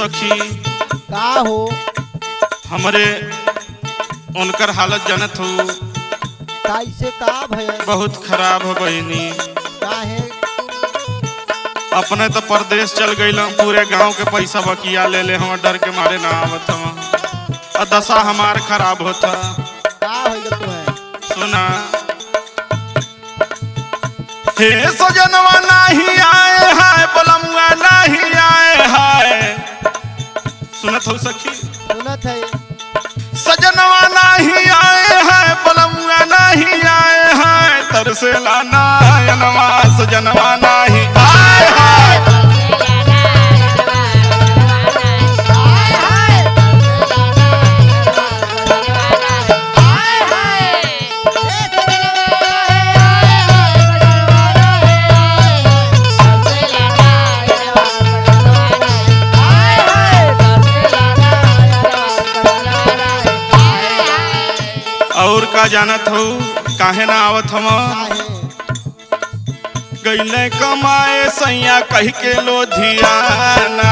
सखी का हो हमरे उनकर हालत जानत हो कैसे का भय बहुत खराब हो बहिनी काहे अपने तो परदेश चल गईल पूरे गांव के पैसा बकिया ले ले हम डर के मारे ना आवत हम और दशा हमार खराब होता का होइल तुम्हें सुना हे सजनवा नहीं आए हाय बलमुआ नहीं आए हाय सुनत हो सखी सुनत है सजनवा नहीं आए हैं बलमुआ नहीं आए हैं तरसेला नायनवा सजनवा नहीं आए हैं और का जानत हो काहे ना आवत हम काहे गईले कमाए सैया कह के लोधियाना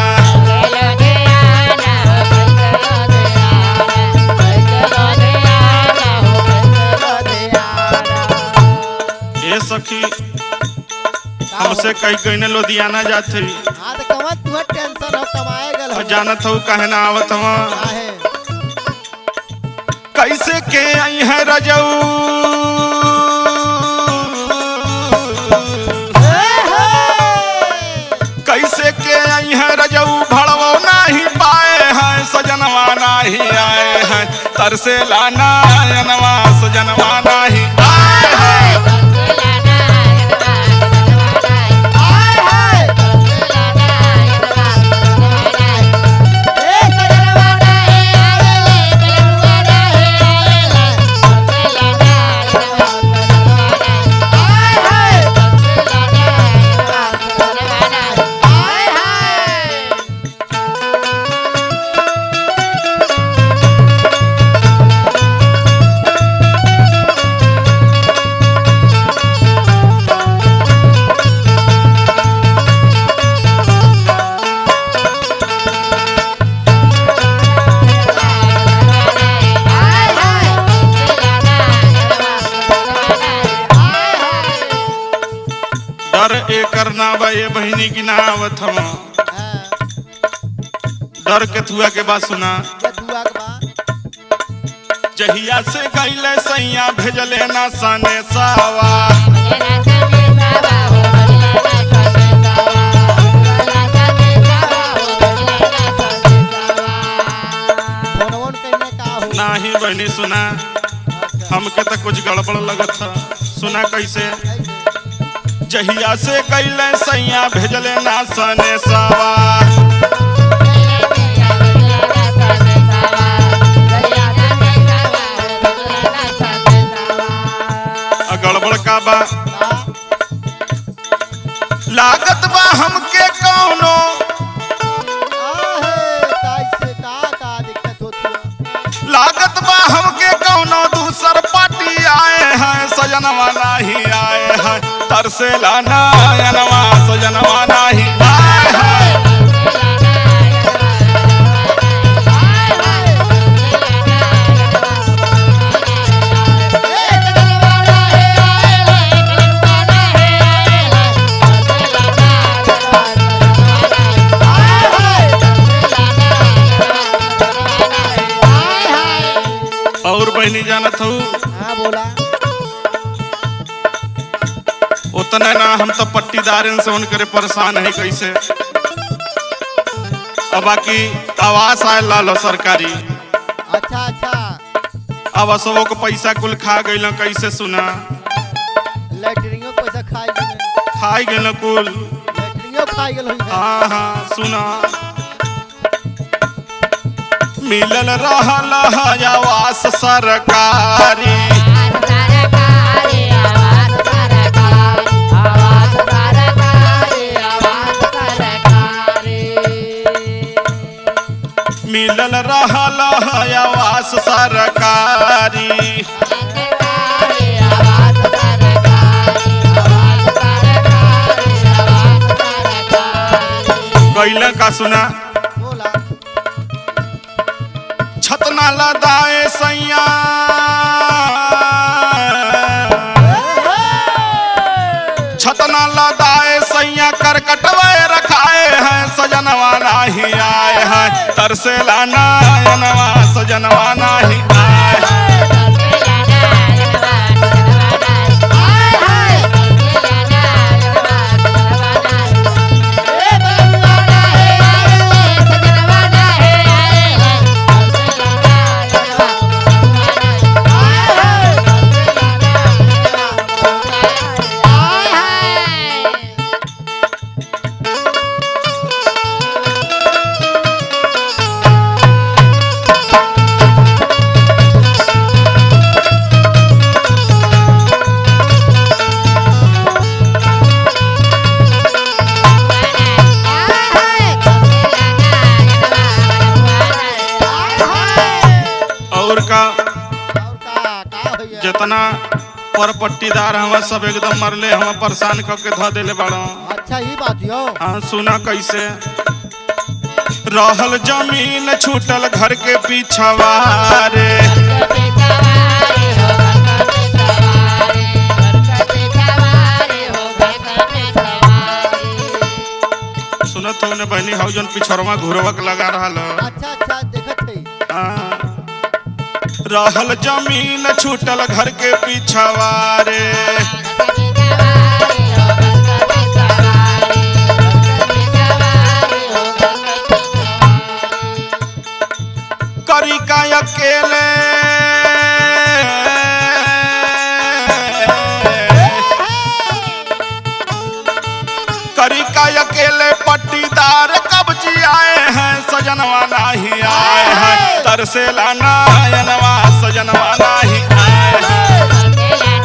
ए सखी हमसे कही गईने लोधियाना जात हई हाँ तो कमा तुम्हें टेंशन हो कमाए गल हो और जानत हो काहे ना आवत हम काहे कैसे के आई है रजऊ कैसे के आई है रजऊ भड़वो नहीं पाए हैं सजनवा नहीं आए हैं तरसेला नायनवा सजनवा नहीं आए हैं डर एकर ना बा ये बहिनी की ना आवत हम डर के थुआ के बात सुना जहिया से गईले सैया भेजले ना सने सावा नाही बहनी सुना हमके तो कुछ गड़बड़ लगत था सुना कैसे जहिया से कैले सैया भेजले ना सने सावा आ गड़बड़ का बा लागत बा हमके कौनो लागत बा हमके कौनो दूसर पार्टी आए हैं सजनवा नहीं आए हैं तरसेला नायनवा सजनवा नहीं आए हैं और बहनी जानत हूँ उतना ना हम तो पट्टीदार से उन करे परेशान है कैसे अब बाकी आवास आए लालो सरकारी अच्छा अच्छा अब असबो को पैसा कुल खा गई कैसे सुना लैटरिंगो पैसा खाई गेल खाई गई कुल लैटरिंगो खाई गेल होई हाँ हाँ सुना मिलल रहल है आवास सरकारी मिलल रहल है आवास सरकारी कैल का सुना बोला छतना लदाए सैया छतना लदाए सैया कर कटवे रखाए हैं सजनवा नाही आए हैं तरसेला नयनवा सजनवा नाही आए हैं और का और का का होइए जितना पर पट्टीदार हवा सब एकदम मरले हवा परेशान करके धो देले बाड़ो अच्छा ही बात यो हाँ सुना कैसे रहल जमीन छूटल घर के पीछवा रे सुनत हो ने बहनी हौ जन पिछड़वा घुरवक लगा रहल अच्छा अच्छा देखत है हाँ। रहल जमीन छूटल घर के पीछवा रे करी का अकेले करी का अकेले पट्टीदार कब्जी आए हैं सजनवा नहीं आए हैं तरसेला नायनवा सजनवा नहीं आए हैं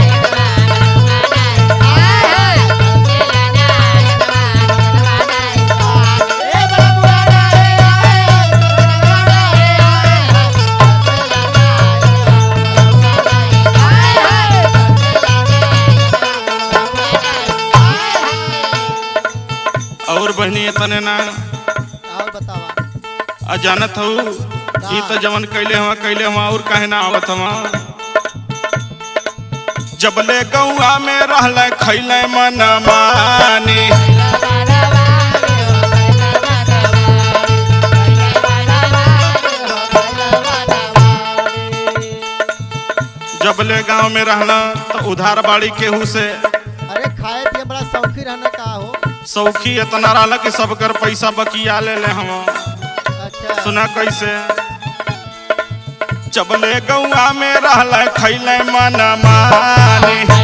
और बहनी इतने ना और बतावा आ जानत हूँ ई तो जवन कैले हुआ कैले हुआ और काहे ना आवत हुआ जबले गौआ में रहले खैले मन मानी जबले गांव में रहला तो उधार बाड़ी केहू से अरे खाए पिए बड़ा शौकी रहना का हो सौखी इतना रहला कि सब कर पैसा बकिया ले ले हम अच्छा सुना कैसे जबले गौआ में रहले खैले मन मानी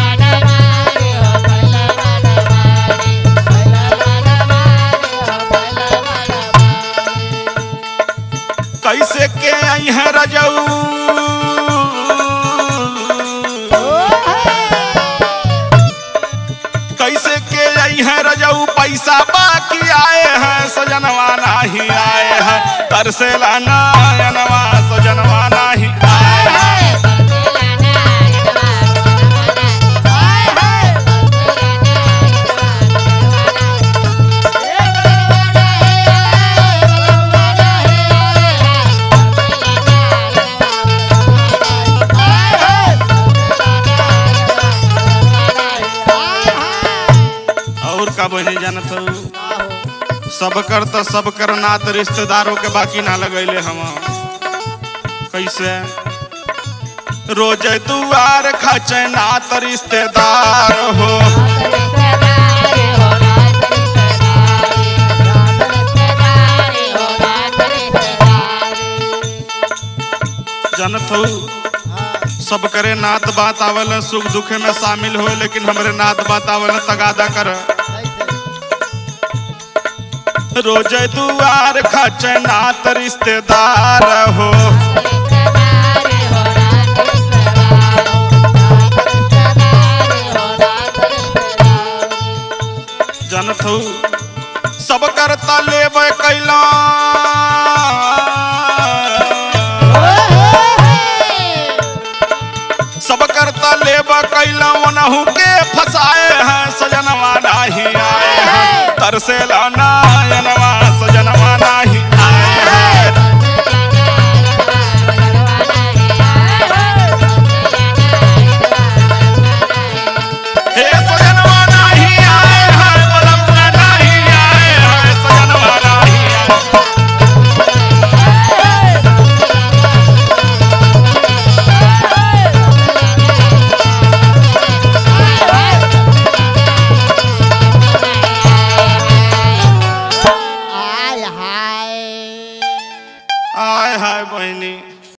कैसे के आई है रजऊ कैसे के आई है रजऊ पैसा बाकी आए हैं सजनवा नहीं आए हैं तरसेला नयनवा सजनवा नहीं आए हैं और का बहनी जानत हूँ का हो सब कर तो सब कर नात रिश्तेदारों के बाकी ना लगैले हम कैसे रोज दुआर खचे नात रिश्तेदार हो जानत हूँ हाँ सब करे नात बात आवल सुख दुख में शामिल हो लेकिन हमरे नात बात आवल तगादा कर कैसे रोज दुआर खचे नात रिश्तेदार हो जानत हूँ सब करता लेब कैला सब करता लेब कैला ओनहु के फसाए हैं सजनवा नहीं आए हैं तरसेला नायनवा